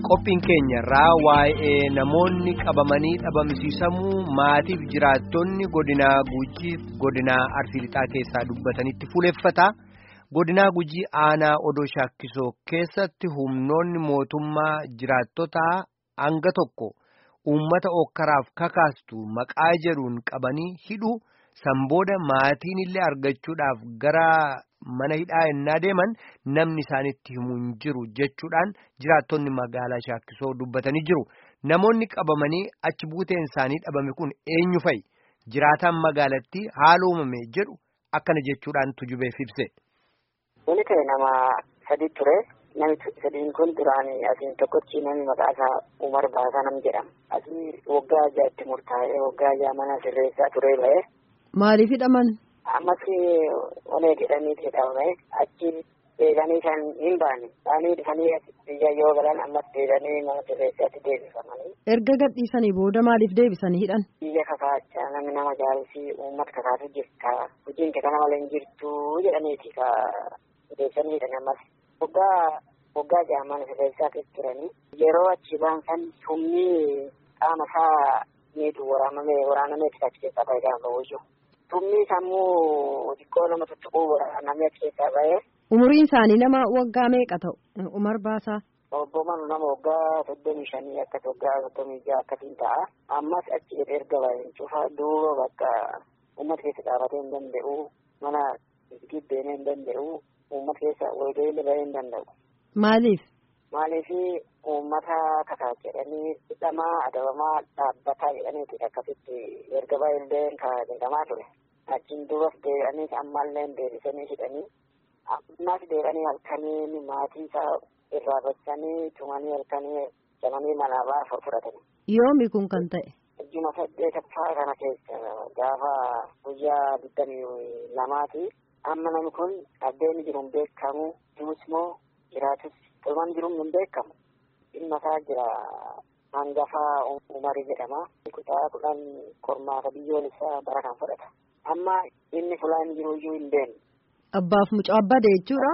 qophiin keenya irraa waa'ee namoonni qabamanii dhabamsiisamuu maatiif jiraattonni godinaa gujiif godinaa arsii lixaa keessaa dubbatanitti fuuleffata godinaa gujii aanaa odoo shaakkisoo keessatti humnoonni mootummaa jiraattotaa hanga tokko uummata okkaraaf kakaastu maqaa jedhuun qabanii hidhu sanbooda maatiin illee argachuudhaaf gara. mana hidhaa ennaa deeman namni isaanitti himu hin jiru jechuudhaan jiraattonni magaalaa shaakkisoo dubbatanii jiru namoonni qabamanii achi buuteen isaanii dhabame kun eenyu fa'i jiraataan magaalattii haala uumame jedhu akkana jechuudhaan tujubeef ibse. Wani ta'e nama sadi ture namni sadiin kun duraan asiin tokkochi namni maqaa isaa Umar Baasaa nam jedhama asii waggaa ajaa'atti murtaa'ee waggaa ajaa mana sirreessaa ture ba'e. Maaliif hidhaman? ammas onee jedhanii jedhame achi deeganii kan hin baane baanii dhufanii biyya yoo galan ammas deeganii mana sirreessaatti deebifamanii. Erga gadhiisanii booda maaliif deebisanii hidhan? Biyya kakaachaa namni nama jaalusi uummata kakaatu jirta hojiin kee kana malee hin jirtu jedhaniiti ka deebisanii hidhan ammas. Waggaa waggaa ja'a mana sirreessaa keessa turanii yeroo achi ba'an san humni qaama isaa miidhu waraanamee waraanamee achi keessaa baay'ee gaafa wayyu. Tumni sammuu xiqqoo nama tuttuquu namni achi keessaa ba'ee. Umuriin isaanii nama waggaa meeqa ta'u? Umar Baasaa. Obbo Manu nama waggaa soddomii shanii akkas waggaa soddomii jaha akkasiin ta'a. Ammas achi jedhee erga baay'een cufa duuba bakka uummata keessa dhaabatee hin danda'u mana gibbeenee hin danda'u uummata keessa walgahii bahee hin danda'u. Maaliif? Maaliif uummata kakaa jedhanii hidhamaa adabamaa dhaabbataa jedhaniiti akkasitti erga baay'ee kan jedhamaa ture. Achiin duubas deebi'anii ammallee deebisanii hidhanii ammas deebi'anii halkanii maatii isaa irraa baqsanii tumanii halkanii jamanii manaa fudhatanii. Yoomi kun kan ta'e? Ijjuma saddeetaffaa kana keessa gaafa guyyaa digdamii lamaati. Amma namni kun addeenni jiru hin beekamu duus moo jiraatus Tolmaan jiruun hin beekamu. Dhimma isaa jira hangafaa umarii jedhama. Kutaa kudhan qormaata biyyoolessaa bara kan fudhata. Amma inni fulaan jiru iyyuu hin beeknu. Abbaaf mucaa abbade jechuudha.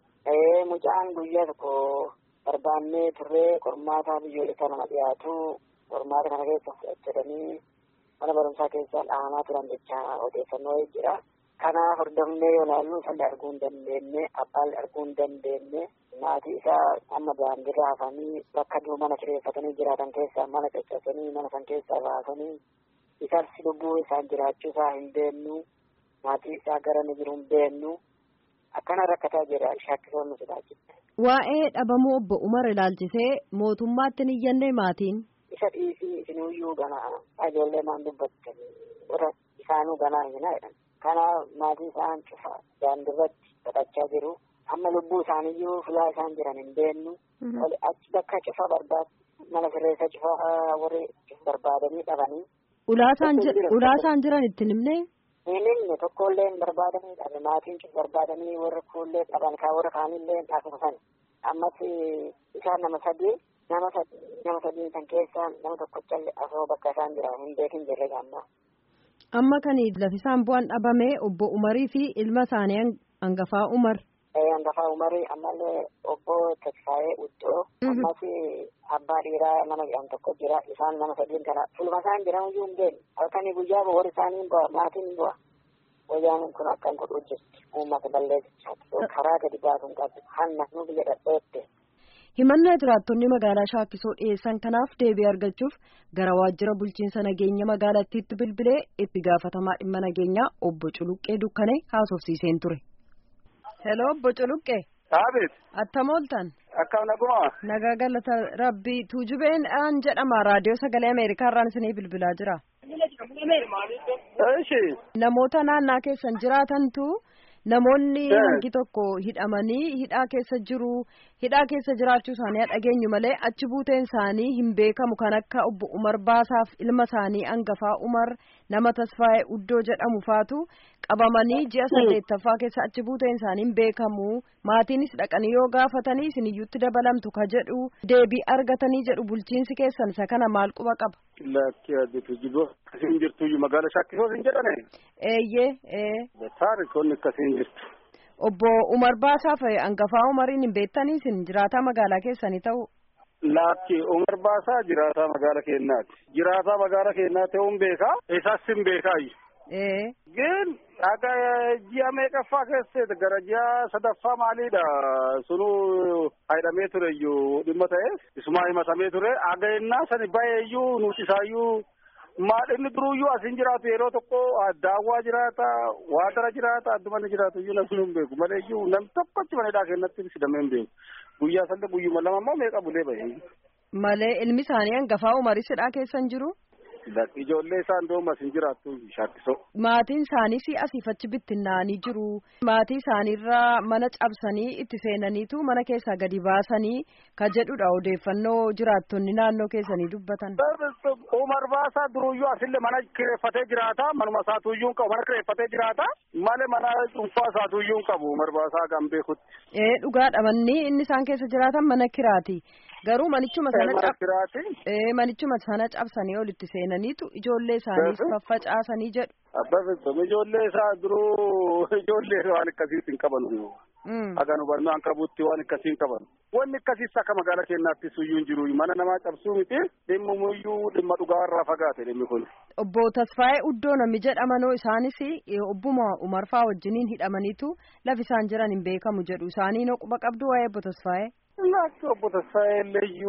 Ee mucaan guyyaa tokko barbaannee turree qormaata biyyoolessaa nama dhiyaatu qormaata kana keessa fudhatanii mana barumsaa keessa dhahamaa turan jecha odeeffannoo jira. Kana hordofnee yoo ilaallu isaanii arguu hin dandeenye abbaan arguu hin dandeenye maatii isaa amma daandiirra hafanii bakka dur mana kireeffatanii jiraatan keessaa mana caccabsanii mana san keessaa baasanii isas lubbuu isaan jiraachuu isaa hin beennu maatii isaa gara ni jiru hin beennu akkana rakkataa jira shaakkisoonni sodaachifte. Waa'ee dhabamuu obbo Umar ilaalchisee mootummaatti ni iyyannee maatiin. Isa dhiisii isiniyyuu ganaa ijoollee maan dubbattan warra isaanuu ganaa hin jedhan. Kana maatii isaan cufa daandirratti kadhachaa jiru. Amma lubbuu isaaniyyuu filaa isaan jiran hin beennu. Achi bakka cufa barbaadu mana sirreessa cufa warri barbaadanii dhabanii. Ulaa isaan jiran itti himne. Hin himne tokkollee hin barbaadanii dhabe maatiin cufa barbaadanii warra kuullee dhaban kaa warra kaanillee dhaabsisan. Ammas isaan nama sadii nama nama sadii kan keessaa nama tokkochallee asoo bakka isaan jiran hin beekin jirre gammaa. Amma kan lafisaan bu'aan dhabame obbo Umarii fi ilma isaanii hangafaa Umar. Hangafaa Umarii ammallee obbo Tasfaayee Uddoo. Ammas abbaa dhiiraa nama jedhamu tokko jira. Isaan nama sadiin kana fulma isaan jiran iyyuu hin beekne. Halkanii guyyaa warri isaanii bu'a maatiin bu'a. Wayyaan kun akkan godhuu jirti. Uummata balleessisaa karaa gadi baasuun qabdu. Hanna nu biyya dhadheette. himannaa jiraattonni magaalaa shaakkisoo dhiyeessan kanaaf deebii argachuuf gara waajjira bulchiinsa nageenya magaalattiitti bilbilee itti gaafatamaa dhimma nageenyaa obbo Culuqqee Dukkanee haasofsiiseen ture. Hello obbo Culuqqee. Aabeet. Attam ooltan. Akkam naguma. Nagaa galata rabbii tuujubeen aan jedhama raadiyoo sagalee Ameerikaa irraan isinii bilbilaa jira. Eeshi. Namoota naannaa keessan jiraatantu namoonni hangi tokko hidhamanii hidhaa keessa jiru hidhaa keessa jiraachuu isaanii dhageenyu malee achi buuteen isaanii hin beekamu kan akka obbo Umar Baasaaf ilma isaanii hangafaa Umar nama Tasfaayee Uddoo jedhamu faatu qabamanii ji'a saddeettaffaa keessa achi buuteen isaanii hin beekamu maatiinis dhaqanii yoo gaafatanii isiniyyuutti dabalamtu ka jedhu deebii argatanii jedhu bulchiinsi keessan isa kana maal quba qaba. Lakki addeetu jibboo akkasiin jirtu magaala shakkisoo hin jedhane. Eeyyee ee. Taarikoonni akkasiin jirtu. Obbo Umar Baasaaf hangafaa Umariin hin beektanii isin jiraataa magaalaa keessanii ta'u. Laakki Umar Baasaa jiraataa magaala keenyaati. Jiraataa magaala keenyaa ta'uun beekaa. Isaas hin beekaayi. Gin akka ji'a meeqaffaa keessatti gara ji'a sadaffaa maaliidha sunu hidhamee ture iyyuu dhimma ta'e isumaa himatamee ture aga'ennaa sani baay'eeyyuu nuti isaayyuu maal inni duruyyuu asin jiraatu yeroo tokko daawwaa jiraata waadara jiraata addumanni jiraatu iyyuu namni hin beeku malee iyyuu nam tokkochi manidhaa kennatti sidamee hin beeku guyyaa sanda guyyuma lama immoo meeqa bulee bahe. Malee ilmi isaanii hangafaa umarisidhaa keessan jiru? Ijoollee isaan doomas hin jiraattu shaakkisoo. Maatiin isaaniis asiif achi bittinnaanii jiru. Maatii isaaniirraa mana cabsanii itti seenaniitu mana keessaa gadi baasanii ka jedhudha odeeffannoo jiraattonni naannoo keessanii dubbatan. Umar Baasaa duruyyuu asillee mana kireeffatee jiraata. Manuma isaatuyyuu qabu mana kireeffatee jiraata. Malee mana dhuunfaa isaatuyyuu qabu Umar Baasaa kan beekutti. Ee dhugaadha manni inni isaan keessa jiraatan mana kiraati. Garuu manichuma sana Mana manichuma sana cabsanii olitti seenaniitu ijoollee isaaniis faffacaasanii jedhu. Abbaa ijoollee isaa duruu ijoollee waan akkasiitti hin qaban. Haga nu barnoo an qabutti waan akkasii hin qaban. Wanni akkasiis akka magaala keenyaatti suyyuu hin jiru. Mana namaa cabsuu miti dhimma muyyuu dhimma dhugaa irraa fagaate dhimmi kun. Obbo Tasfaayee Uddoo namni jedhamanoo isaanis obbuma Umarfaa wajjiniin hidhamaniitu lafi isaan jiran hin beekamu jedhu isaanii noo quba qabdu waa'ee obbo Tasfaayee. Lakki obbo Tasfaayee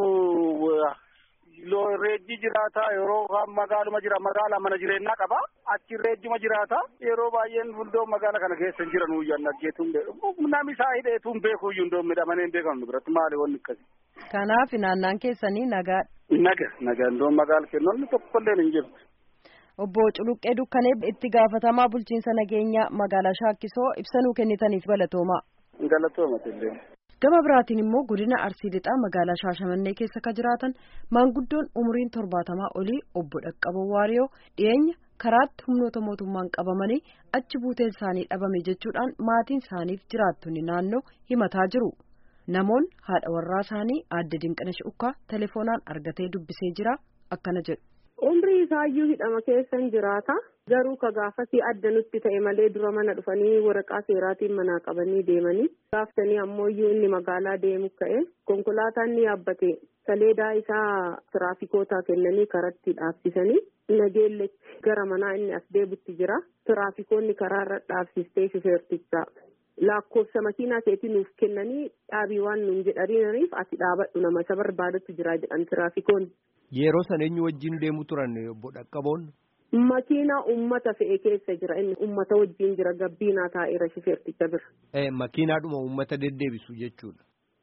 iyyuu reejji jiraata yeroo magaaluma jira magaala mana jireenyaa qaba achi reejjuma jiraata yeroo baay'een fuuldoo magaala kana keessa hin jiran uyyan dhaggeetuun beeku namni isaa hidheetuun beeku iyyuu hundoo midhamanii hin beekamu biratti maali wanni akkasi. Kanaaf naannaan keessanii nagaa. Naga naga hundoo magaala kennoonni tokkollee hin jirtu. Obbo Culuqqee Dukkanee itti gaafatamaa bulchiinsa nageenyaa magaalaa Shaakkisoo ibsanuu kennitaniif galatoomaa. Galatoomatillee. Gama biraatiin immoo godina Arsii Lixaa magaalaa Shaashamannee keessa ka jiraatan maanguddoon umuriin torbaatamaa olii obbo Dhaqqaboo Waariyoo dhiyeenya karaatti humnoota mootummaan qabamanii achi buuteen isaanii dhabame jechuudhaan maatiin isaaniif jiraattonni naannoo himataa jiru. Namoonni haadha warraa isaanii aadde Dinqinash Ukkaa telefoonaan argatee dubbisee jira akkana jedhu. Umrii isaayyuu hidhama keessan jiraata. Garuu ka gaafasii adda nutti ta'e malee dura mana dhufanii waraqaa seeraatiin manaa qabanii deemanii. Gaaftanii ammoo inni magaalaa deemu ka'e konkolaataan ni yaabbate saleedaa isaa tiraafikoota kennanii karatti dhaabsisanii nageellechi gara manaa inni as deebutti jira. Tiraafikoonni karaarra dhaabsistee shufeertichaa. lakkoofsa makiinaa keetii nuuf kennanii dhaabii waan nuun jedhaniif ati dhaabadhu nama isa barbaadatu jira jedhan tiraafikoonni. Yeroo sana eenyu wajjin deemu turan obbo Dhaqqaboon? Makiinaa ummata fe'e keessa jira inni ummata wajjin jira gabbiinaa taa'eera shifeerticha bira. Makiinaadhuma ummata deddeebisu jechuudha.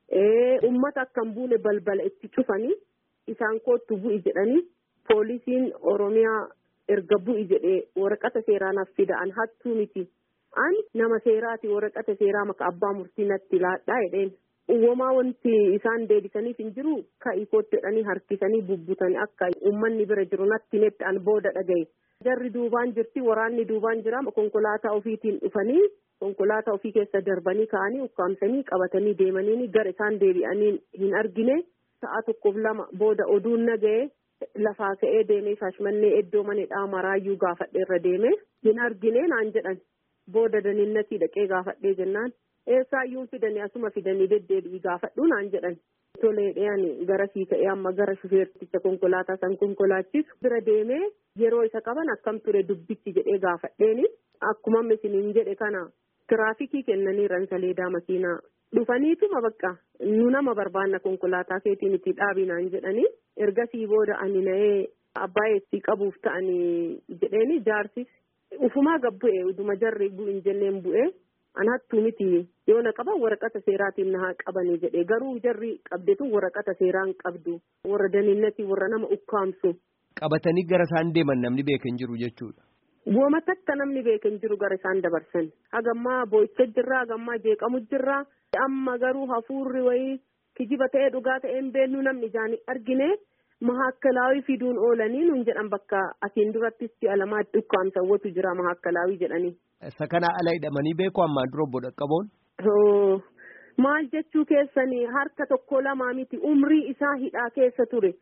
Ummata akkan buune balbala itti cufanii isaan koottu bu'i jedhanii poolisiin Oromiyaa erga bu'i jedhee waraqata seeraanaaf fida'an hattuu miti. Ani nama seeraati waraqata seeraa maka abbaa murtii natti laadhaa jedheen. Uumamaa wanti isaan deebisaniif hin jiru ka'ii kootti jedhanii harkisanii bubbutanii akka uummanni bira jiru natti netti an booda dhagaye. Jarri duubaan jirti waraanni duubaan jira konkolaataa ofiitiin dhufanii konkolaataa ofii keessa darbanii ka'anii ukkaamsanii qabatanii deemanii gara isaan deebi'anii hin argine sa'a tokkoof lama booda oduun naga'e lafaa ka'ee deemee shaashmannee iddoo manedhaa maraayyuu gaafadhe irra deeme hin argine naan jedhan. booda daninnatii dhaqee gaafadhee jennaan eessaayyuu fidanii asuma fidanii deddeebi'i gaafadhu naan jedhan tolee dhiyaan gara sii ka'ee amma gara shufeerticha konkolaataa san konkolaachisu bira deemee yeroo isa qaban akkam ture dubbichi jedhee gaafadheeni akkuma isiniin jedhe kana tiraafikii kennaniiran saleedaa makiinaa dhufaniituma bakka nu nama barbaanna konkolaataa keetiin itti dhaabinaan jedhanii ergasii booda ani na'ee abbaa eessii qabuuf ta'anii jedheeni jaarsis. ufumaa gabbu'e uduma jarri bu'in jenneen bu'e an hattuu miti yoo na qaban waraqata seeraatiin na haa qabanii jedhe garuu jarri qabdetu waraqata seeraan qabdu warra daninnati warra nama ukkaamsu. Qabatanii gara isaan deeman namni beeka hin jiru jechuudha. Wooma takka namni beeka hin jiru gara isaan dabarsan hagammaa boo'icha jirraa hagammaa jeeqamu jirraa amma garuu hafuurri wayii kijiba ta'ee dhugaa ta'ee hin beeknu namni ijaan argine. Mahaakkalaawii fiduun oolanii nuun jedhan bakka asiin durattis si'a lamaatti ukkaamsawwatu jira mahaakkalaawii jedhanii. Isa kana ala hidhamanii beeku ammaan dura obbo Dhaqqaboon? Maal jechuu keessanii harka tokko lamaa miti umrii isaa hidhaa keessa ture.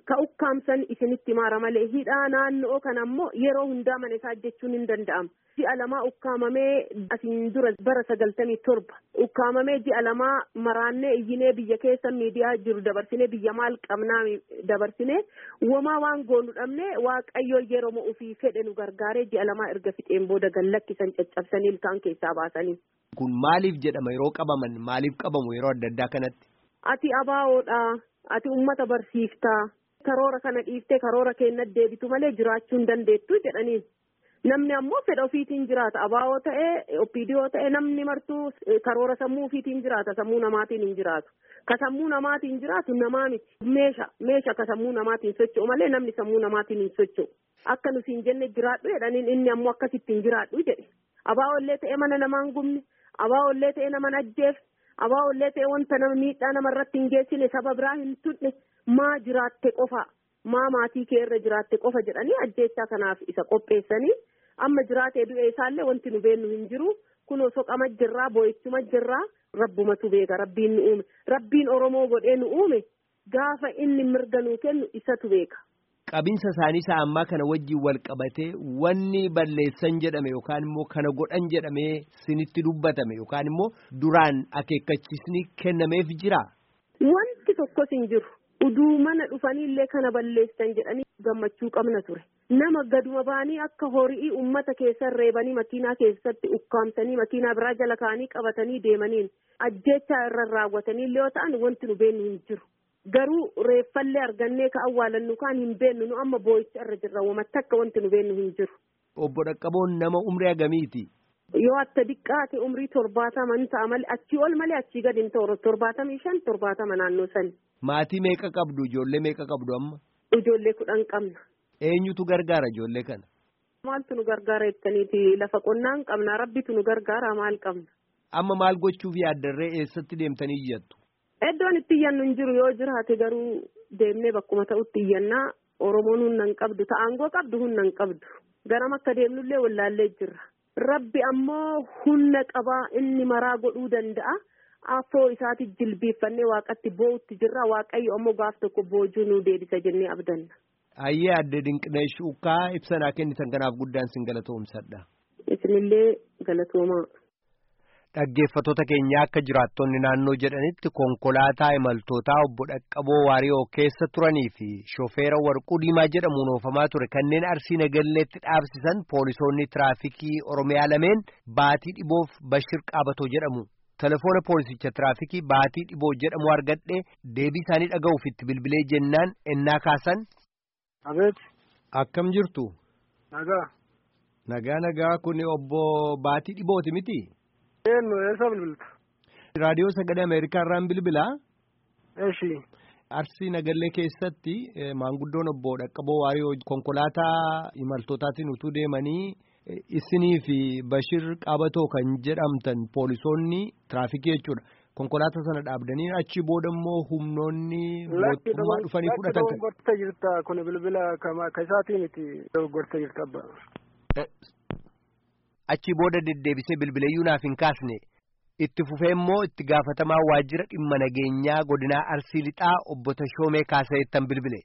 ka ukkaamsan isinitti maara malee hidhaa naannoo kana ammoo yeroo hundaa mana isaa jechuun hin danda'amu. Ji'a lamaa ukkaamamee asiin dura bara sagaltamii torba ukkaamamee ji'a lamaa maraannee iyyinee biyya keessa miidiyaa jiru dabarsinee biyya maal qabnaa dabarsinee womaa waan goonu dhabnee waaqayyo yeroo ofii fedhe nu gargaaree ji'a lamaa erga fixeen booda gallakkisan caccabsanii ilkaan keessaa baasanii. Kun maaliif jedhama yeroo qabaman maaliif qabamu yeroo adda addaa kanatti? Ati abaawoodha. Ati uummata barsiiftaa. Karoora kana dhiiftee karoora keenyatti deebitu malee jiraachuu hin dandeettu jedhaniin. Namni ammoo fedha ofiitiin jiraata. Abaawoo ta'ee opiidiyoo ta'ee namni martuu karoora sammuu ofiitiin jiraata. Sammuu namaatiin hin jiraatu. Ka sammuu namaatiin jiraatu namaa miti. Meesha meesha ka sammuu namaatiin socho'u malee namni sammuu namaatiin hin socho'u. Akka nuti hin jenne jiraadhu jedhaniin inni ammoo akkasitti hin jiraadhu jedhe. Abaawollee ta'ee mana namaan gubne. Abaawollee ta'ee nama ajjeef. Abaawollee ta'ee wanta nama miidhaa namarratti hin geessine saba biraa hin tuqne maa jiraatte qofa. maa maatii kee irra jiraatte qofa jedhanii ajjeechaa kanaaf isa qopheessanii amma jiraatee du'e isaallee wanti nu beennu hin jiru kunoo soqama jirraa boo'ichuma jirraa rabbumatu beeka rabbiin nu uume rabbiin oromoo godhee nu uume gaafa inni mirga nuu kennu isatu beeka. Qabinsa isaanii isaa ammaa kana wajjin wal qabatee wanni balleessan jedhame yookaan immoo kana godhan jedhamee sinitti dubbatame yookaan immoo duraan akeekkachisni kennameef jira. Wanti tokkos hin jiru. uduu mana dhufanii illee kana balleessan jedhanii gammachuu qabna ture nama gaduma baanii akka horii ummata keessa reebanii makiinaa keessatti ukkaamsanii makiinaa biraa jala kaanii qabatanii deemaniin ajjeechaa irra raawwatanii illee yoo ta'an wanti nu beennu hin jiru garuu reeffallee argannee ka awwaalannu kaan hin beennu nu amma boo'icha irra jirra wamatti akka wanti nu beennu hin jiru. Obbo Dhaqqaboon nama umrii agamiiti? Yoo akka diqqaate umrii torbaatama ni ta'a malee achii ol malee achii gadi hin ta'u torbaatamii shan torbaatama naannoo sani. Maatii meeqa qabdu ijoollee meeqa qabdu amma? Ijoollee kudhan qabna. Eenyutu gargaara ijoollee kana? Maaltu nu gargaara jettaniiti lafa qonnaa hin qabna rabbitu nu gargaara maal qabna. Amma maal gochuuf yaaddarree eessatti deemtanii iyyattu? Iddoon itti iyyannu hin jiru yoo jiraate garuu deemnee bakkuma ta'utti iyyannaa Oromoon humna hin qabdu ta'aangoo qabdu humna hin qabdu garam akka deemnullee wallaallee jirra. Rabbi ammoo humna qabaa inni maraa godhuu danda'a. Afoo isaati jilbeeffannee waaqatti boo'utti jirra waaqayyo ammoo gaaf tokko boojuu nu deebisa jennee abdanna. Ayyee adde Dinqineesh Ukkaa ibsanaa kennitan kanaaf guddaan sin galatoomsadha. Isinillee galatoomaa. Dhaggeeffattoota keenya akka jiraattonni naannoo jedhanitti konkolaataa imaltootaa obbo Dhaqqaboo Waariyoo keessa turanii fi shofeera warquu diimaa jedhamuun oofamaa ture kanneen arsii nagalleetti dhaabsisan poolisoonni tiraafikii Oromiyaa lameen baatii dhiboof Bashir Qaabatoo jedhamu. Telefoona poolisicha tiraafikii baatii dhiboo jedhamu argadhe deebii isaanii dhaga'uuf itti bilbilee jennaan ennaa kaasan. Abeet. Akkam jirtu? Nagaa. Nagaa nagaa kun obbo baatii dhibooti miti? Eenyu eessa bilbilta? Raadiyoo sagalee Ameerikaa irraan bilbilaa? Eeshi. Arsii Nagallee keessatti maanguddoon obbo Dhaqqaboo Waariyoo konkolaataa imaltootaatiin utuu deemanii isinii fi Bashir Qaabatoo kan jedhamtan poolisoonni tiraafikii jechuudha. Konkolaataa sana dhaabdanii achi booda immoo humnoonni mootummaa dhufanii fudhatan. Lakki dogoggortee jirta kun bilbila ka isaatii miti dogoggortee jirta abba. Achi booda deddeebisee bilbileeyyuu naaf hin kaasne. Itti fufee immoo itti gaafatamaa waajjira dhimma nageenyaa godinaa Arsii Lixaa obbo Tashoomee Kaasayeettan bilbile.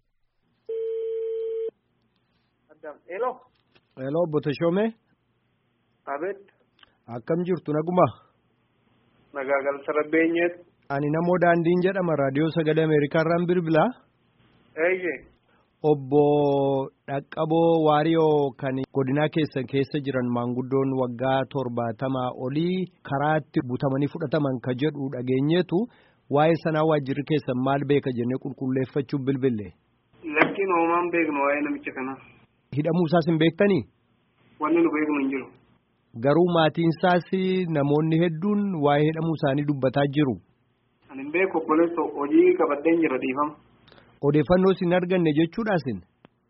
Hello. Hello obbo Tashoomee. Abeet. Akkam jirtu naguma. Nagaa galcha rabbeenyeet. Ani namoo daandiin jedhama raadiyoo sagalee Ameerikaa irraan bilbilaa. Eeyyee. Obbo Dhaqqaboo Waariyoo kan godinaa keessa keessa jiran maanguddoon waggaa torbaatamaa olii karaatti butamanii fudhataman ka jedhu dhageenyeetu waa'ee sanaa waajjirri keessan maal beeka jennee qulqulleeffachuuf bilbille. Lakkiin hoomaan beeknu waa'ee namicha kanaa. Hidhamuu isaas hin beektanii? Wanni nu beeknu hin jiru. Garuu maatiin isaas namoonni hedduun waa'ee hidhamuu isaanii dubbataa jiru. Ani hin beeku obboleessa hojii qabadheen jira dhiifama. Odeeffannoo isin arganne jechuudhaasin.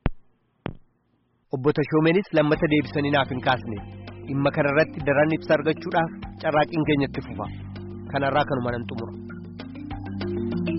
Obbo Tashoomeenis lammata deebisanii naaf hin kaasne dhimma kanarratti daran ibsa argachuudhaaf carraaqqiin keenyatti fufa kanarraa kanuma nan xumura.